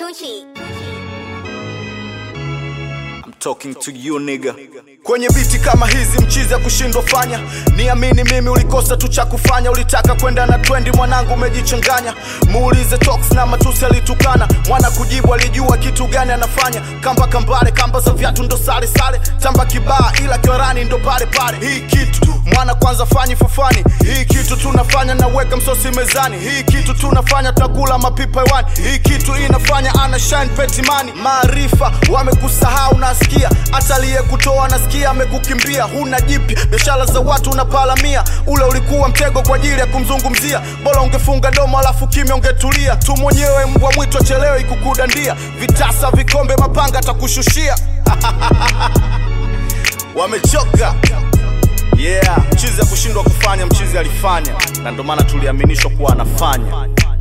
Gucci. I'm talking to you nigga. Kwenye biti kama hizi mchizi ya kushindwa fanya, niamini mimi ulikosa tu cha kufanya, ulitaka kwenda na twendi, mwanangu umejichanganya. Muulize Tox na matusi alitukana, mwana kujibu alijua kitu gani anafanya. Kamba kambale, kamba za viatu ndo sale sale, tamba kibaa ila kiorani ndo pale pale. Hii kitu mwana kwanza fanyi fufani, hii kitu tunafanya naweka msosi mezani, hii kitu tunafanya tunakula mapipa hewani, hii kitu inafanya ana shine petimani. Maarifa wamekusahau nasikia, hata aliyekutoa nasikia amekukimbia, huna jipya, biashara za watu unapalamia. Ule ulikuwa mtego kwa ajili ya kumzungumzia, bora ungefunga domo alafu kimya ungetulia tu mwenyewe. Mbwa mwitu achelewe ikukudandia, vitasa vikombe mapanga atakushushia wamechoka yeah mchizi ya kushindwa kufanya mchizi alifanya na ndio maana tuliaminishwa kuwa anafanya